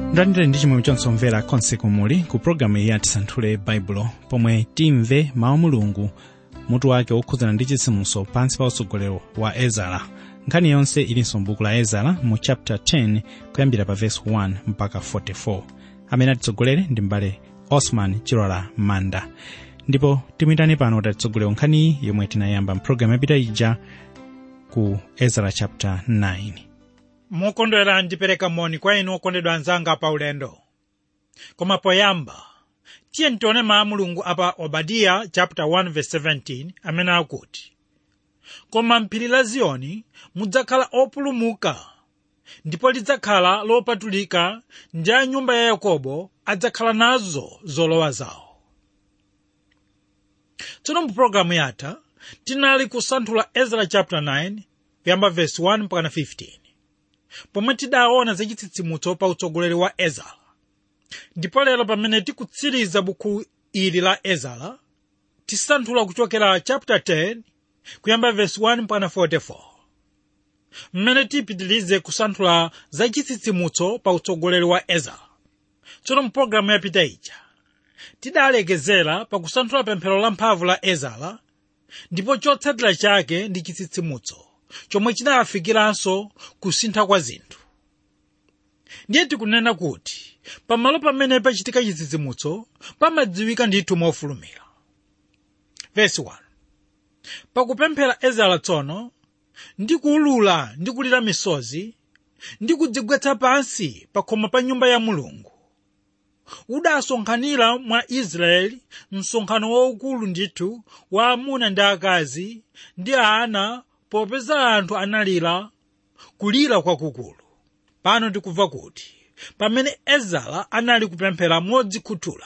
mlandire ndi chimwemwe chonse omvera konse kumuli ku pologalamu iyi atisanthule baibulo pomwe timve mawu mulungu mutu wake wokhudzana ndi chitsitsimutso pansi pa utsogolero wa ezara nkhani yonse ilinso m'buku la ezara mu chapter 10 kuyambira pa verse 1 mpaka 44 amene atitsogolere ndi mbale osman chilola manda ndipo timuyitane pano kuti atitsogolere nkhaniyi yomwe tinayamba mpulogalamu yapita ija ku ezara chapter 9 mokondwera ndipereka moni kwa inu okondedwa anzanga pa ulendo koma poyamba tiye ntione mawu mulungu apa obadiya chapter 1 verse 17 amene akuti koma mphiri la ziyoni mudzakhala opulumuka ndipo lidzakhala lopatulika ndi a nyumba ya yakobo adzakhala nazo zolowa zawo tsono mu pologalamu yatha tinali kusanthula ezra chapter 9 kuyamba verse 1 mpaka 15 pomwe tidaona za chitsitsimutso pa utsogoleri wa ezara ndipo lero pamene tikutsiriza buku ili la ezara tisanthula kuchokera chapter 10 kuyamba verse 1 mpaka 44 mmene tipitilize kusanthula za chitsitsimutso pa utsogoleri wa ezara tsono mpulogalamu yapita ija tidalekezera pa kusanthula pemphero la mphamvu la ezara ndipo chotsatira chake ndi chitsitsimutso chomwe chinafikiranso kusintha kwa zinthu ndiye tikunena kuti pamalo pamene pachitika chitsitsimutso pamadziwika ndithu mofulumira vesi 1 pakupemphera ezara tsono ndi kuulula ndi kulira misozi ndi kudzigwetsa pansi pa khoma pa nyumba ya mulungu udasonkhanira mwa israeli msonkhano waukulu ndithu wa amuna ndi akazi ndi ana popeza anthu analira kulira kwakukulu pano tikumva kuti pamene ezara anali kupemphera modzikhuthula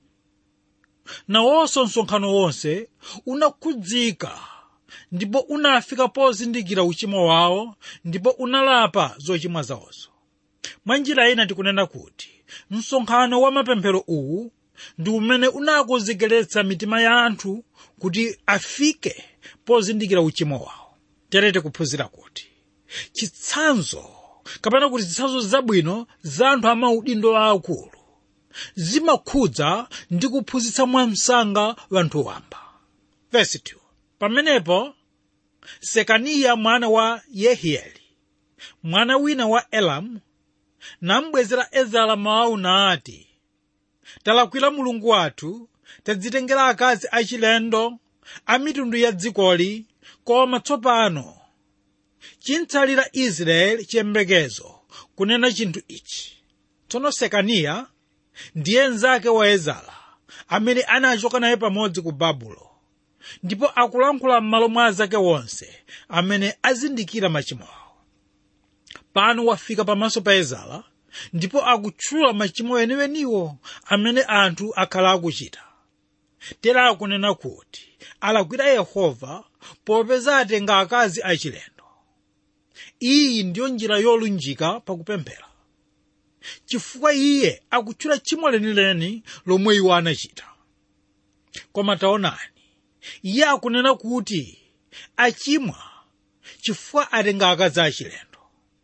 nawonso msonkhano wonse unakhudzika ndipo unafika pozindikira uchimo wawo ndipo unalapa zochimwa zawozo mwa njira ina tikunena kuti msonkhano wa mapemphero uwu ndi umene unakonzekeretsa mitima ya anthu kuti afike pozindikira uchimo wawo tere tikuphunzira kuti chitsanzo kapena kuti zitsanzo zabwino za anthu amaudindo aakulu zimakhudza ndi kuphunzitsa mwamsanga wanthu wamba Verse 2. pamenepo sekaniya mwana wa yehieli mwana wina wa elamu nambwezera ezara mawu nati talakwira mulungu wathu tadzitengera akazi achilendo a mitundu ya dzikoli koma tsopano chintsalira israeli chiyembekezo kunena chinthu ichi tsono sekaniya ndiye mnzake wa ezara amene anachoka naye pamodzi ku babulo ndipo akulankhula m'malo mwa azake wonse amene azindikira machimo awo pano wafika pamaso pa ezara ndipo akutchula machimo enieniwo amene anthu akhala akuchita tera akunena kuti alakwira yehova popeza atenga akazi achilendo iyi ndiyo njira yolunjika pakupemphera chifukwa iye akutchula chimo lenileni lomwe iwo anachita koma taonani iye akunena kuti achimwa chifukwa atenga akazi achilendo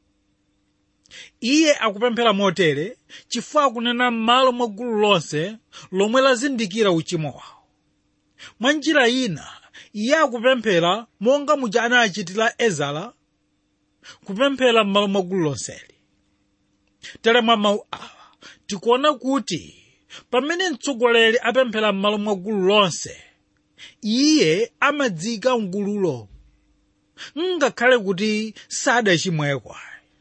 iye akupemphera motere chifukwa akunena m'malo mwa gulu lonse lomwe lazindikira uchimo wawo mwa njira ina iye akupemphera monga muja anachitira ezara kupemphera m'malo mwa gulu lonseli tere mwa mawu awa tikuona kuti pamene mtsogoleri apemphera m'malo mwa gulu lonse iye amadzika mgululo ngakhale kuti sadachimwekwa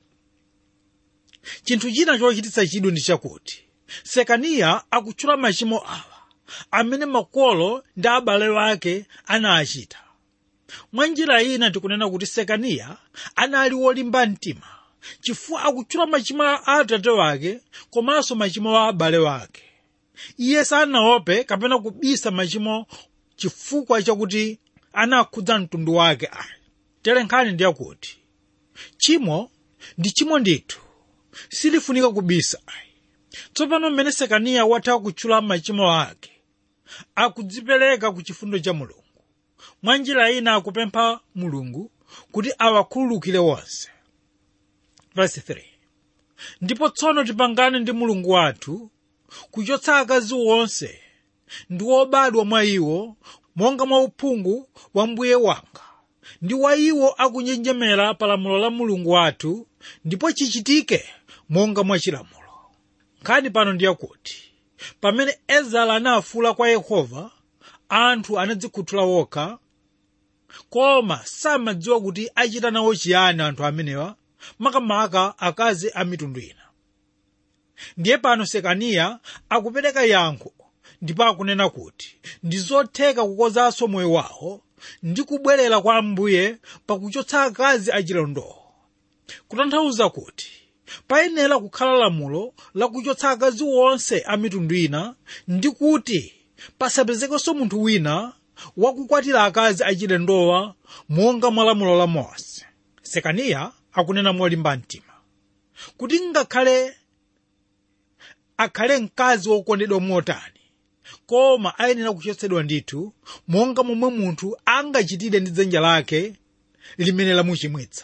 chinthu china chochititsa chidwi ndi chakuti sekaniya akutchula machimo awa amene makolo ndi abale wake anachita mwa njira ina tikunena kuti sekaniya anali wolimba mtima chifukwa akutchula machimo a atate wake komanso machimo a abale wake iye sanaope kapena kubisa machimo chifukwa chakuti anakhudza mtundu wake ayi tere nkhani ndiyakuti chimo ndi chimo ndithu silifunika kubisa ayi tsopano mmene sekaniya watha kutchula machimo ake akudzipereka ku chifundo cha mulungu mwa njira ina akupempha mulungu kuti awakhululukire wonse verse 3 ndipo tsono tipangane ndi mulungu wathu kuchotsa akazi wonse ndi wobadwa mwa iwo monga mwa uphungu wa mbuye wanga ndi wa iwo akunjenjemera pa lamulo la mulungu wathu ndipo chichitike monga mwa chilamulo nkhani pano ndiyakuti pamene ezara anafuula kwa yehova anthu anadzikhuthula wokha koma samadziwa kuti achita nawo chiyani anthu amenewa makamaka akazi a mitundu ina ndiye pano sekaniya akupereka yankho ndipo akunena kuti ndi zotheka kukozanso moyo wawo ndi kubwerera kwa ambuye pakuchotsa akazi achilondowo kutanthauza kuti payenera kukhala lamulo lakuchotsa akazi wonse a mitundu ina ndi kuti pasapezekenso munthu wina wakukwatira akazi achilendowa monga mwa lamulo la mose sekaniya akunena molimba mtima kuti ngakhale akhale mkazi wokondedwa motani koma ayenera kuchotsedwa ndithu monga momwe munthu angachitire ndi dzanja lake limene lamuchimwitsa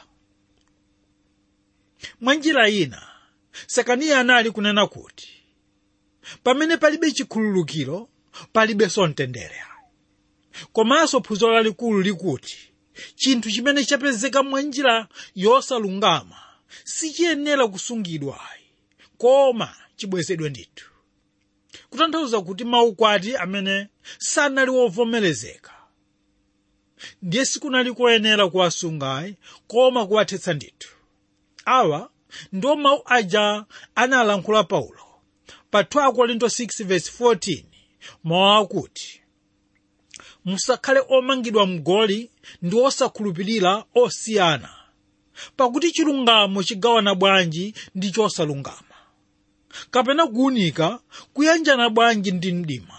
mwa njira ina sekaniya anali kunena kuti pamene palibe chikhululukiro palibenso mtendere komanso phunziro lalikulu likuti chinthu chimene chapezeka mwa njira yosalungama sichiyenera kusungidwa koma chibwezedwe ndithu kutanthauza kuti maukwati amene sanali wovomerezeka ndiye sikunali koyenera kuwasunga koma kuwathetsa ndithu awa ndiwo mawu aja analankhula paulo pa 2 korinto 6:14 mawu akuti musakhale omangidwa mgoli ndi osakhulupirira osiyana pakuti chilungamo chigawana bwanji ndi chosalungama kapena kuwunika kuyanjana bwanji ndi mdima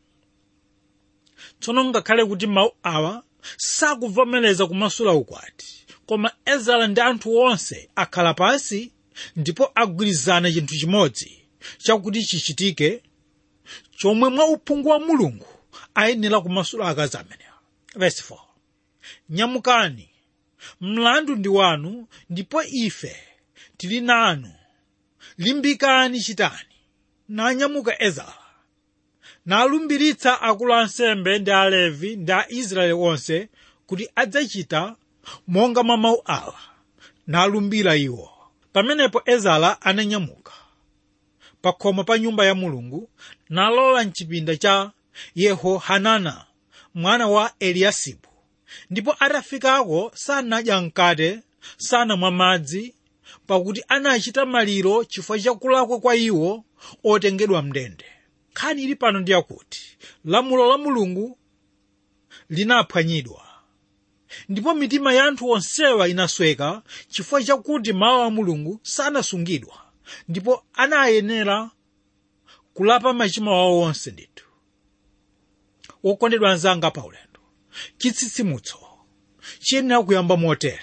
tsono ngakhale kuti mawu awa sakuvomereza kumasula ukwati koma ezara ndi anthu onse akhala pansi ndipo agwirizana chinthu chimodzi chakuti chichitike chomwe mwa uphungu wa mulungu ayenera kumasula akazi amenewa verse 4 nyamukani mlandu ndi wanu ndipo ife tili nanu limbikani chitani nanyamuka ezara nalumbiritsa akulu ansembe ndi alevi ndi aisraeli onse kuti adzachita monga mwa mawu awa nalumbira iwo pamenepo ezara ananyamuka pa khomo pa nyumba ya mulungu nalowa mchipinda cha yehohanana mwana wa eliyasibu ndipo atafikako sanadya mkate sanamwa madzi pakuti anachita maliro chifukwa chakulakwa kwa iwo otengedwa mndende nkhani ili pano ndi yakuti lamulo la mulungu linaphwanyidwa ndipo mitima ya anthu onsewa inasweka chifukwa chakuti mawu a mulungu sanasungidwa ndipo anayenera kulapa machimo awo onse ndithu wokondedwa anzanga pa ulendo chitsitsimutso chiyenera kuyamba motere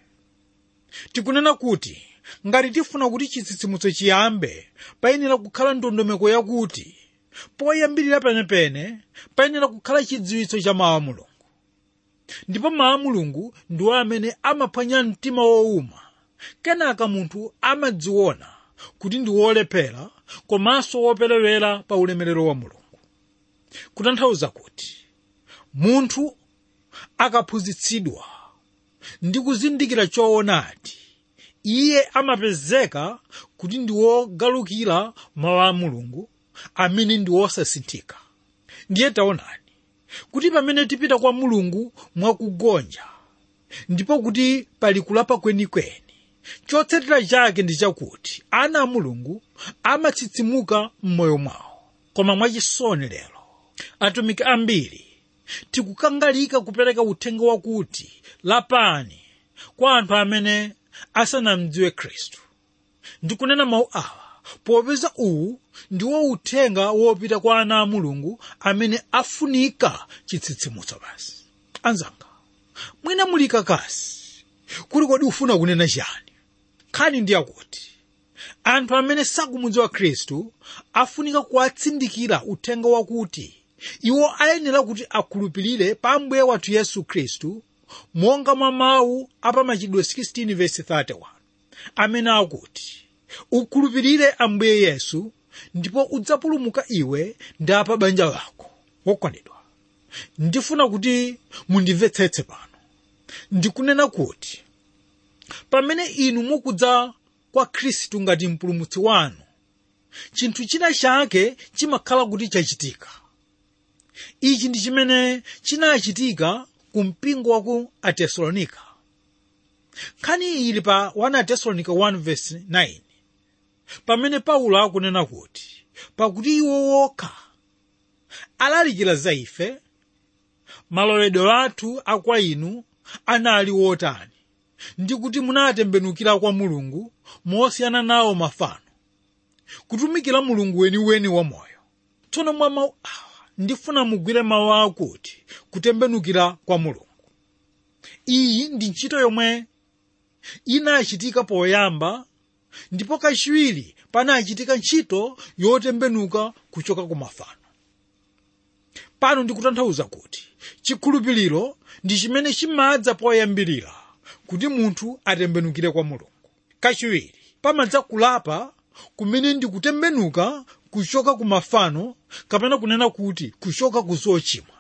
tikunena kuti ngati tifuna kuti chitsitsimutso chiyambe payenera kukhala ndondomeko yakuti poyambirira penepene payenera kukhala chidziwitso cha mawu a mulungu ndipo mawu a mulungu ndiwo amene amaphwanya mtima wowuma kenaka munthu amadziona kuti ndi wolephera komanso woperewera pa ulemerero wa mulungu kutanthauza kuti munthu akaphunzitsidwa ndi kuzindikira choonadi iye amapezeka kuti ndi wogalukira mawu a mulungu amene ndi wosasinthika ndiye taonani kuti pamene tipita kwa mulungu mwakugonja ndipo kuti pali kulapa kwenikweni chotsatira chake ndi chakuti ana a mulungu amatsitsimuka m'moyo mwawo koma mwachisoni lero atumiki ambiri tikukangalika kupereka uthenga wakuti lapani kwa anthu amene asanamdziwe khristu ndikunena mawu awa popeza uwu ndiwo uthenga wopita kwa ana a mulungu amene afunika chitsitsimutso basi anzanga mwina muli kakasi kuli kodi ufuna kunena chani nkhani ndi yakuti anthu amene sakumudziwa khristu afunika kuwatsindikira uthenga wakuti iwo ayenera kuti akhulupirire pa ambuye wathu yesu khristu monga mwa mawu apamachitidwe 16 verse 31 amene akuti ukhulupirire ambuye yesu ndipo udzapulumuka iwe ndi apa banja lako wokondedwa ndifuna kuti mundimvetsetse pano ndikunena kuti pamene inu mukudza kwa khristu ngati mpulumutsi wanu chinthu china chake chimakhala kuti chachitika ichi ndi chimene chinachitika ku mpingo wa ku atesalonika nkhani ili pa 1 atesalonika 1:9 pamene paulo akunena kuti pakuti iwo wokha alalikira za ife malowedwe athu akwa inu anali wotani ndi kuti munatembenukira kwa mulungu mosiyana nawo mafano kutumikira mulungu weniweni wamoyo tsono mwa mawu awa ndifuna mugwire mawu akuti kutembenukira kwa mulungu iyi ndi ntchito yomwe inachitika poyamba ndipo kachiwiri panachitika ntchito yotembenuka kuchoka ku mafano pano ndikutanthauza kuti chikhulupiriro ndi chimene chimadza poyambirira kuti munthu atembenukire kwa mulungu kachiwiri pamadza kulapa kumene ndi kutembenuka kuchoka ku mafano kapena kunena kuti kuchoka ku zochimwa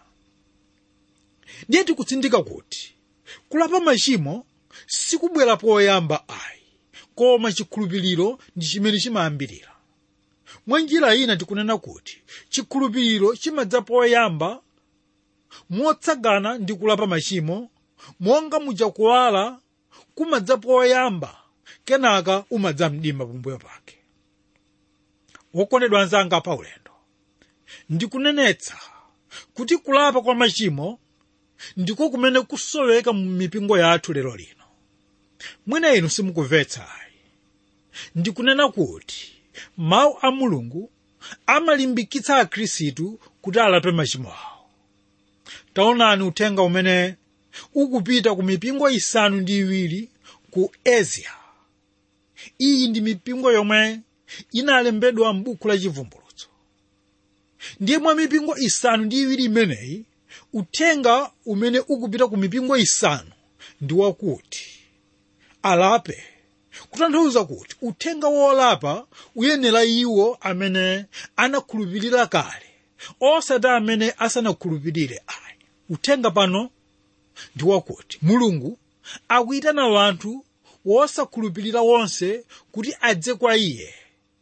ndiye tikutsindika kuti kulapa machimo sikubwera poyamba ayi koma chikhulupiriro ndi chimene chimayambirira mwa njira ina tikunena kuti chikhulupiriro chimadza poyamba motsagana ndi kulapa machimo monga muja kuwala kumadza poyamba kenaka umadza mdima pambuyo pake wokondedwa anzanga pa ulendo ndikunenetsa kuti kulapa kwa machimo ndiko kumene kusoweka mu mipingo yathu lero lino mwina inu simukumvetsa ayi ndikunena kuti mawu a mulungu amalimbikitsa akhristu kuti alape machimo awo taonani uthenga umene ukupita ku mipingo isanu ndi iwiri ku asia iyi ndi mipingo yomwe inalembedwa m'buku la chivumbulutso ndiye mwa mipingo isanu ndi iwiri imeneyi uthenga umene ukupita ku mipingo isanu ndi wakuti alape kutanthauza kuti uthenga wolapa uyenera iwo amene anakhulupirira kale osati amene asanakhulupirire ayi uthenga pano ndi wakuti mulungu akuyitana wanthu wosakhulupirira wonse kuti adze kwa iye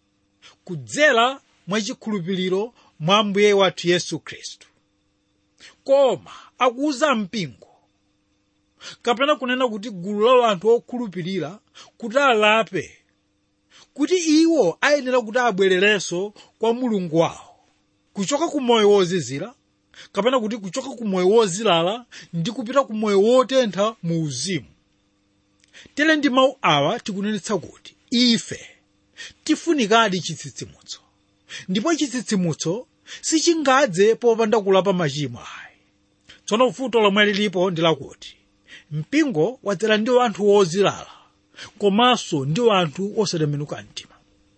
kudzera mwachikhulupiriro mwa mbuye wathu yesu khristu koma akuuza mpingo kapena kunena kuti gulu la anthu okhulupirira kuti alape kuti iwo ayenera kuti abwererenso kwa mulungu wawo kuchoka ku moyo wozizira kapena kuti kuchoka ku moyo wozilala ndi kupita ku moyo wotentha mu uzimu tere ndi mawu awa tikunenetsa kuti ife tifunikadi chitsitsimutso ndipo chitsitsimutso sichingadze popanda kulapa machimo ayi tsono vuto lomwe lilipo ndi lakuti mpingo wadzera ndi anthu wozilala komanso ndi anthu osatembenuka mtima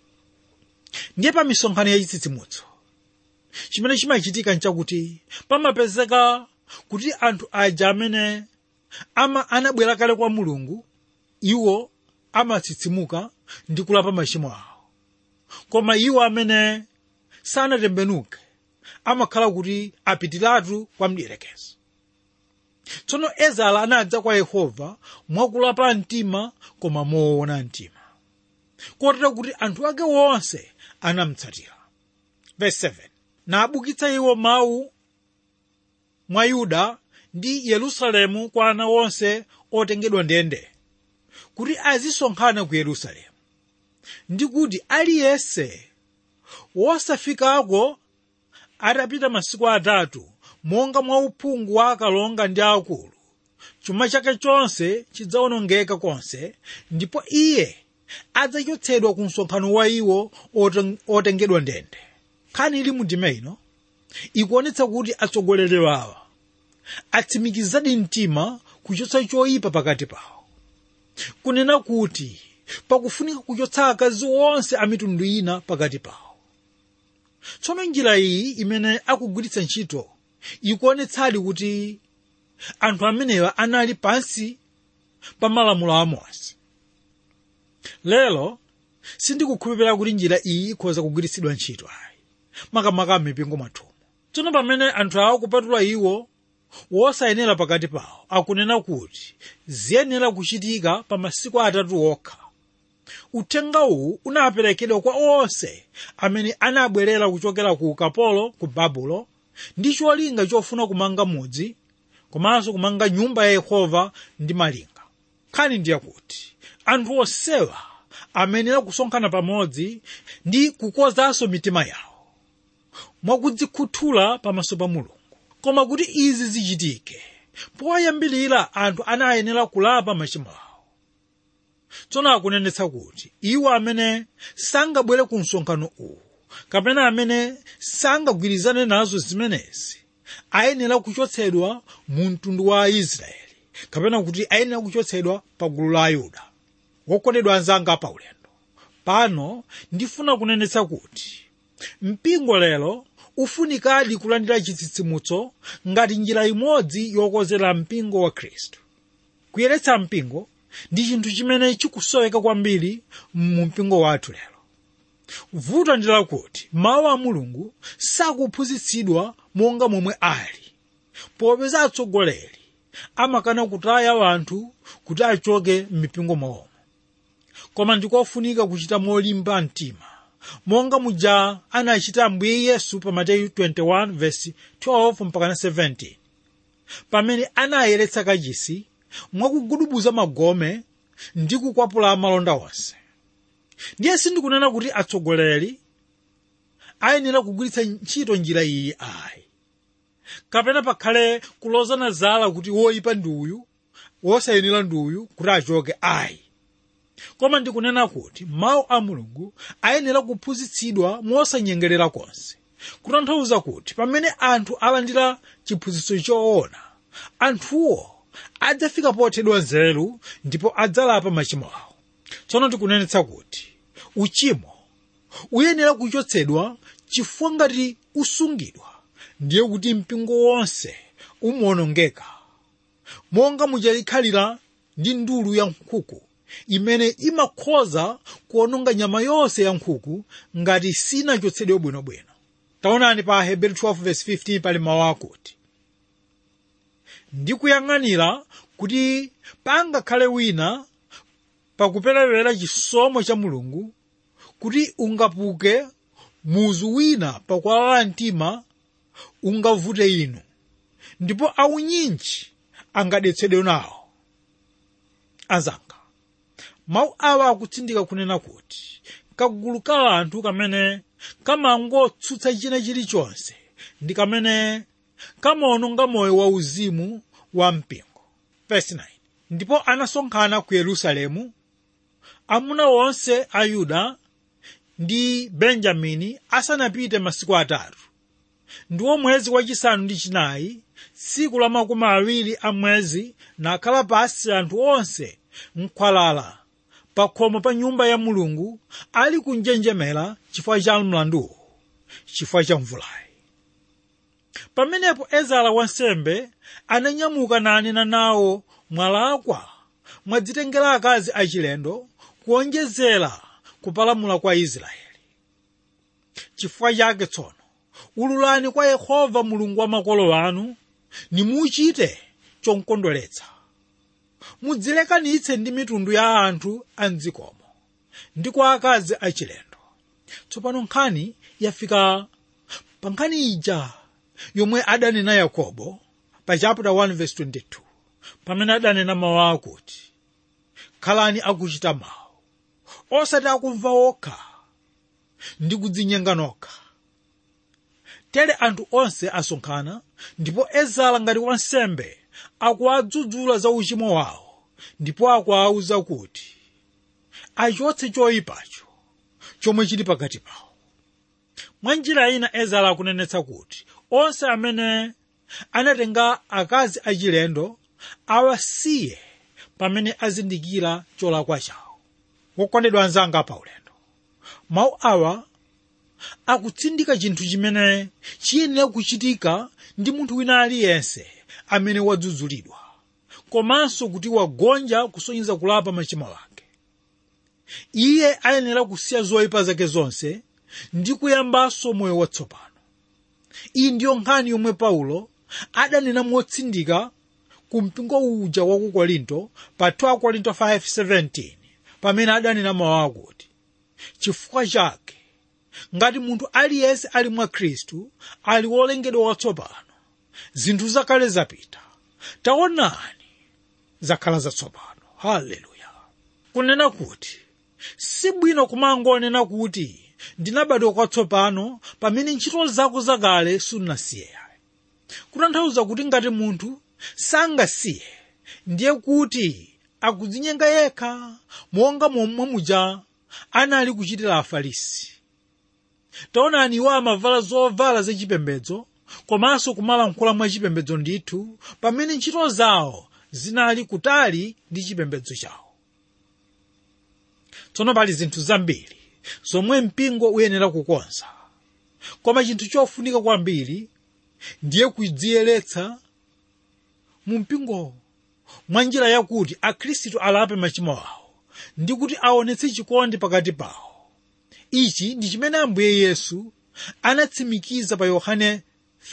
ndiye pa misonkhano ya chitsitsimutso chimene chimachitika nchakuti pamapezeka kuti anthu aja amene ama anabwera kale kwa mulungu iwo amatsitsimuka ndi kulapa machimo awo koma iwo amene sanatembenuke amakhala kuti apitiratu kwa mdierekezi tsono ezara anadza kwa yehova mwakulapa mtima koma moona mtima kotero kuti anthu ake wonse anamutsatira verse 7 nabukitsa iwo mawu mwa yuda ndi yerusalemu kwa ana onse otengedwa ndende kuti azisonkhana ku yerusalemu ndi kuti aliyense wosafikako atapita masiku atatu monga mwa uphungu wa akalonga ndi akulu chuma chake chonse chidzawonongeka konse ndipo iye adzachotsedwa ku msonkhano wa iwo oten- otengedwa ndende nkhani ili mu ndima ino ikuonetsa kuti atsogoleri awa atsimikizadi mtima kuchotsa choyipa pakati pawo kunena kuti pakufunika kuchotsa akazi onse a mitundu ina pakati pawo tsono njira iyi imene akugwiritsa ntchito ikuonetsadi kuti anthu amenewa anali pansi pa malamulo a mose lero sindikukhulupirira kuti njira iyi ikhoza kugwiritsidwa ntchito ayi makamaka m'mipingo mwathumu tsono pamene anthu awo kupatula iwo wosayenera pakati pawo akunena kuti ziyenera kuchitika pa masiku atatu okha uthenga uwu unaperekedwa kwa onse amene anabwerera kuchokera ku ukapolo ku babulo ndi cholinga chofuna kumanga mudzi komanso kumanga nyumba ya yehova ndi malinga nkhani ndiye kuti anthu onsewa amenera kusonkhana pamodzi ndi kukozanso mitima yawo mwakudzikhuthula pamaso pa mulungu koma kuti izi zichitike poyambirira anthu anayenera kulapa machimo awo tsono akunenetsa kuti iwo amene sangabwere ku msonkhano uwu kapena amene sangagwirizane nazo zimenezi ayenera kuchotsedwa mu mtundu wa israeli kapena kuti ayenera kuchotsedwa pa gulu la ayuda wokondedwa anzanga paulendo pano ndifuna kunenetsa kuti mpingo lero ufunikadi kulandira chitsitsimutso ngati njira imodzi yokozera mpingo wa khristu kuyeretsa mpingo ndi chinthu chimene chikusoweka kwambiri mu mpingo wathu lero vuto ndi lakuti mawu a mulungu sakuphunzitsidwa monga momwe ali popeza atsogoleri amakana kutaya wanthu kuti achoke m'mipingo mwawomo koma ndikofunika kuchita molimba mtima monga muja anachita ambuye yesu pa mateyu 21 verse 12 mpaka 17 pamene anayeretsa kachisi mwakugudubuza magome ndi kukwapula malonda onse ndiye sindikunena kuti atsogoleri ayenera kugwiritsa ntchito njira iyi ayi kapena pakhale kulozana zala kuti woyipa ndi uyu wosayenera ndi uyu kuti achoke ayi koma ndikunena kuti mawu a mulungu ayenera kuphunzitsidwa mosanyengerera konse kutanthauza kuti pamene anthu alandira chiphunzitso choona anthuwo adzafika pothedwa nzeru ndipo adzalapa machimo awo tsono tikunenetsa kuti uchimo uyenera kuchotsedwa chifukwa ngati usungidwa ndiye kuti mpingo wonse umawonongeka monga muchalikhalira ndi ndulu ya nkhuku imene imakhoza kuononga nyama yonse ya nkhuku ngati sinachotsedwe bwinobwino taonani pa hebrew 12:15 pali mawu akuti ndikuyang'anira kuti pangakhale wina pakuperewera chisomo cha mulungu kuti ungapuke muzu wina pakuwala mtima ungavute inu ndipo aunyinji angadetsedwe nawo azanga mawu awa akutsindika kunena kuti kagulu ka anthu kamene kamangotsutsa china chilichonse ndi kamene kamaononga moyo wauzimu wa mpingo Verse 9. ndipo anasonkhana ku yerusalemu amuna onse a yuda ndi benjamini asanapite masiku atatu ndiwo mwezi wachisanu ndi chinayi tsiku la makumi awiri a mwezi nakhala pasi anthu onse mkhwalala pa khomo pa nyumba ya mulungu ali kunjenjemera chifukwa cha mlanduwo chifukwa cha mvulayi pamenepo ezara wansembe ananyamuka nanena nawo mwalakwa mwadzitengera akazi achilendo kuonjezera kupalamula kwa israeli chifukwa chake tsono ululani kwa yehova mulungu wa makolo anu nimuchite chomkondweretsa mudzilekanitse ndi mitundu ya anthu a mdzikomo ndi kwa akazi achilendo tsopano nkhani yafika pa nkhani ija yomwe adanena yakobo pa chapter 1 verse 22 pamene adanena mawu akuti khalani akuchita mawu osati akumva okha ndi kudzinyenga nokha tere anthu onse asonkhana ndipo ezara ngati wansembe akuwadzudzula za uchimo wawo ndipo akuwawuza kuti achotse choyipacho chomwe chili pakati pawo mwa njira ina ezara akunenetsa kuti onse amene anatenga akazi achilendo awasiye pamene azindikira cholakwa chawo wokondedwa anzanga pa ulendo mawu awa akutsindika chinthu chimene chiyenera kuchitika ndi munthu wina aliyense amene wadzudzulidwa komanso kuti wagonja kusonyeza kulapa machimo ake iye ayenera kusiya zoyipa zake zonse ndi kuyambanso moyo watsopano iyi ndiyo nkhani yomwe paulo adanena motsindika ku mpingo uja wa ku korinto pa 2 korinto 5:17 pamene adanena mawu akuti chifukwa chake ngati munthu aliyense ali mwa khristu ali wolengedwa watsopano zinthu zakale zapita taonani zakhala zatsopano haleluya kunena kuti si bwino kumangonena kuti ndinabadwa kwatsopano pamene ntchito zako zakale sunasiye kutanthauza kuti ngati munthu sangasiye ndiye kuti akudzinyenga yekha monga momwe muja anali kuchitira afarisi taonani iwo amavala zovala zachipembedzo komanso kumalankhula mwachipembedzo ndithu pamene ntchito zawo zinali kutali ndi chipembedzo chawo tsono pali zinthu zambiri zomwe mpingo uyenera kukonza koma chinthu chofunika kwambiri ndiye kudziyeretsa mu mpingowo mwa njira yakuti akhristu alape machimo awo ndi kuti aonetse chikondi pakati pawo ichi ndi chimene ambuye yesu anatsimikiza pa yohane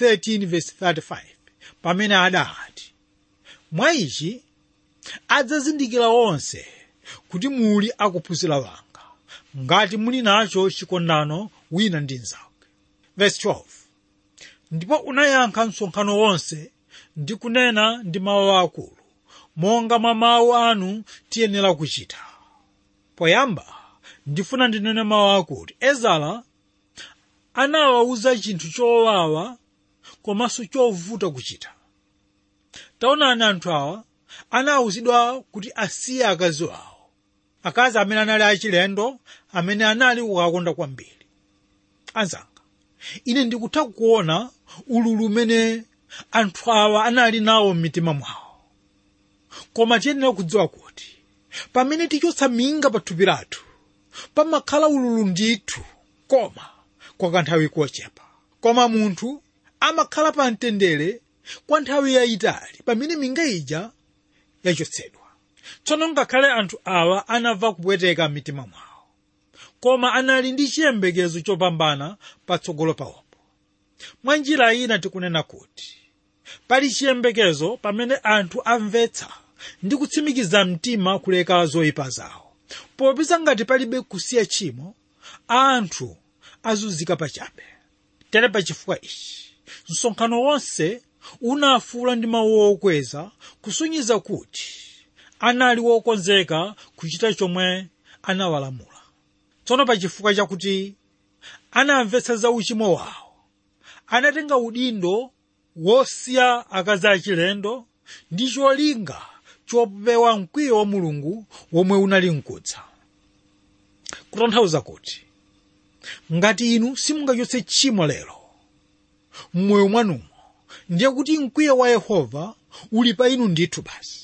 13:35 pamene adati mwa ichi adzazindikira onse kuti muli akuphunzira wanga ngati muli nacho chikondano wina ndi mnzake verse 12 ndipo unayankha msonkhano wonse ndi kunena ndi mawu akulu monga mwa mawu anu tiyenera kuchita poyamba ndifuna ndinene mawu akuti ezara anawawuza chinthu chowawa komanso chovuta kuchita taonani anthu awa anawuzidwa kuti asiye akazi awo akazi amene anali achilendo amene anali kukakonda kwambiri anzanga ine ndikutha kuona ululu umene anthu awa anali nawo m'mitima mwawo koma tiyenera kudziwa kuti pamene tichotsa minga pa thupi lathu pamakhala ululu ndithu koma kwa kanthawi kochepa koma munthu amakhala pa mtendere kwa nthawi yayitali pamene minga ija yachotsedwa tsono ngakhale anthu awa anamva kupweteka m'mitima mwawo koma anali ndi chiyembekezo chopambana patsogolo pawopo mwa njira ina tikunena kuti pali chiyembekezo pamene anthu amvetsa ndi kutsimikiza mtima kuleka zoyipa zawo popeza ngati palibe kusiya tchimo anthu azunzika pachabe tere pa chifukwa ichi msonkhano wonse unafuula ndi mawu okweza kusonyeza kuti anali wokonzeka kuchita chomwe anawalamula tsono pa chifukwa chakuti anamvetsa za uchimo wawo anatenga udindo wosiya akazi achilendo ndi cholinga chopewa mkwiyo wa mulungu womwe unali mkudza kutanthauza kuti ngati inu simungachotse tchimo lero m'moyo mwanumo ndiye kuti mkwiyo wa yehova uli pa inu ndithu basi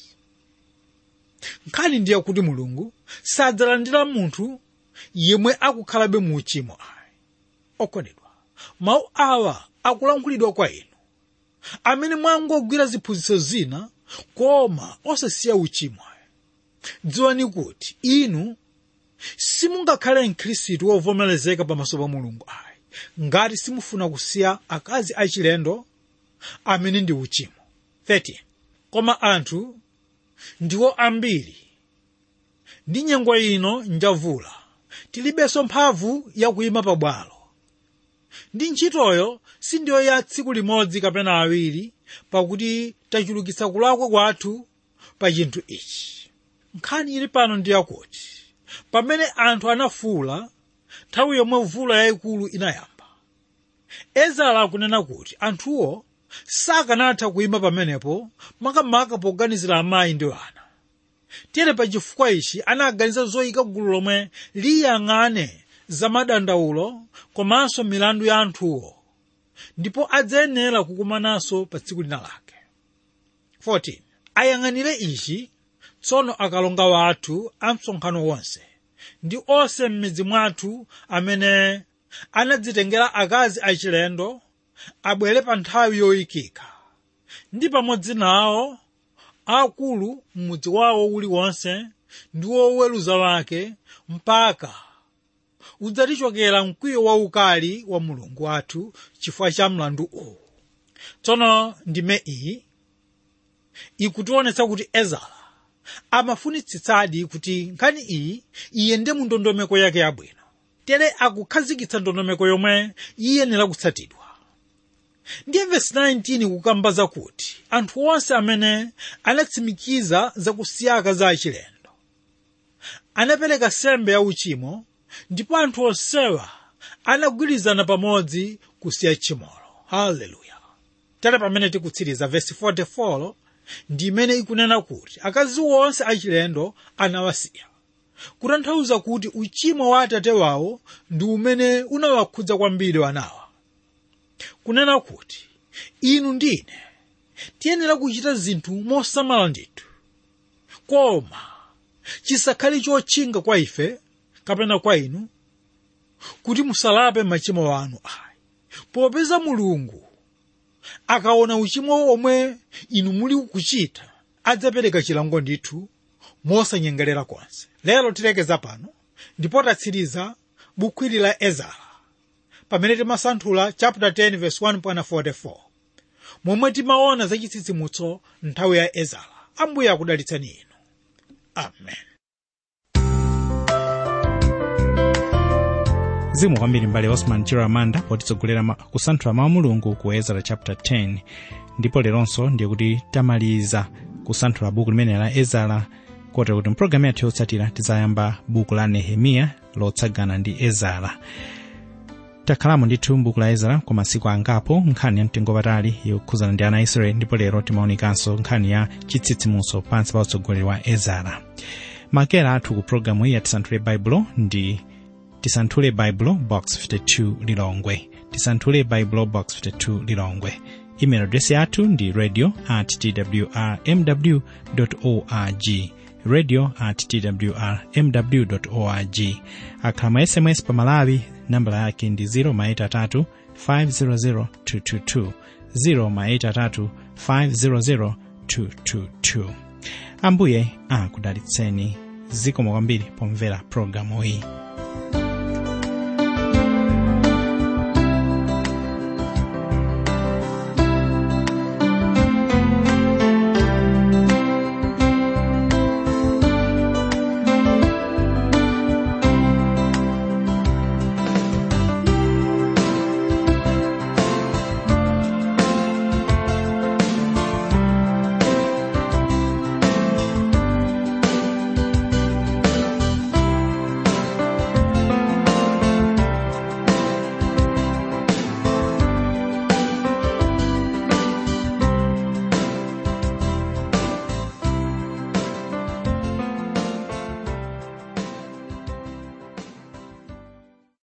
nkhani ndiye kuti mulungu sadzalandira munthu yemwe akukhalabe mu uchimo ayi okondedwa mawu awa akulankhulidwa kwa inu amene mwangogwira ziphunzitso zina koma osasiya uchimo ayi dziwani kuti inu simungakhale mkhristu wovomerezeka pamaso pa mulungu ayi ngati simufuna kusiya akazi achilendo amene ndi uchimo 13 koma anthu ndiwo ambiri ndi nyengo ino njavula tilibenso mphamvu yakuyima pabwalo ndi ntchitoyo sindiyo ya tsiku limodzi kapena awiri pakuti tachulukitsa kulakwa kwathu pa chinthu ichi nkhani ili pano ndi yakuti pamene anthu anafuula nthawi yomwe mvula yayikulu inayamba ezara akunena kuti anthuwo sakanatha kuyima pamenepo makamaka poganizira amayi ndi ana tere pa chifukwa ichi anaganiza zoyika gulu lomwe liyang'ane za madandaulo komanso milandu ya anthuwo ndipo adzayenera kukumananso pa tsiku lina lake 14 ayang'anire ichi tsono akalonga wathu a msonkhano wonse ndi onse m'midzi mwathu amene anadzitengera akazi achilendo abwere pa nthawi yoyikika ndi pamodzi nawo akulu m'mudzi wawo uliwonse ndi woweruza wake mpaka udzatichokera mkwiyo waukali wa mulungu wathu chifukwa cha mlandu uwu tsono ndime iyi ikutionetsa kuti ezara amafunitsitsadi kuti nkhani iyi iyende mu ndondomeko yake yabwino tere akukhazikitsa ndondomeko yomwe iyenera kutsatidwa ndiye vesi 19 kukambaza kuti anthu onse amene anatsimikiza zakusiyaka za achilendo anapereka sembe ya uchimo ndipo anthu onsewa anagwirizana pamodzi kusiya tchimolo haleluya tere pamene tikutsiriza vesi 44 ndi imene ikunena kuti akazi onse achilendo anawasiya kutanthauza kuti uchimo wa atate wawo ndi umene unawakhudza kwambiri wanawa kunena kuti inu ndine tiyenera kuchita zinthu mosamala ndithu koma chisakhale chotchinga kwa ife kapena kwa inu kuti musalape machimo anu ayi popeza mulungu akaona uchimo omwe inu muli kuchita adzapereka chilango ndithu mosanyengerera konse lero tilekeza pano ndipo tatsiriza buku ili la ezara pamene timasanthula chapter 10 verse 1.44 momwe timaona za chitsitsimutso nthawi ya ezara ambuye akudalitsani inu amen zikomo kwambiri mbale osman chiramanda potitsogolera ma- kusanthula mawu a mulungu ku ezara chapter 10 ndipo leronso ndiye kuti tamaliza kusanthula buku limene la ezara kotero kuti mpulogalamu yathu yotsatira tizayamba buku la nehemiya lotsagana ndi ezara takhalamo ndithu m'buku la ezara kwa masiku angapo nkhani ya mtengo patali yokhuzana ndi ana a israeli ndipo lero timaonikanso nkhani ya chitsitsimutso pansi pa utsogoleri wa ezara makera athu ku pulogalamu iyi ya tisanthule baibulo ndi tisanthule baibulo box 52 lilongwe tisanthule baibulo box 52 lilongwe email address yathu ndi radio at twrmw org radio at twrmw org akhala ma sms pa malawi nambala yake ndi 0 maitatu 500 222 0 maitatu 500 222 ambuye akudalitseni zikomo kwambiri pomvera programu iyi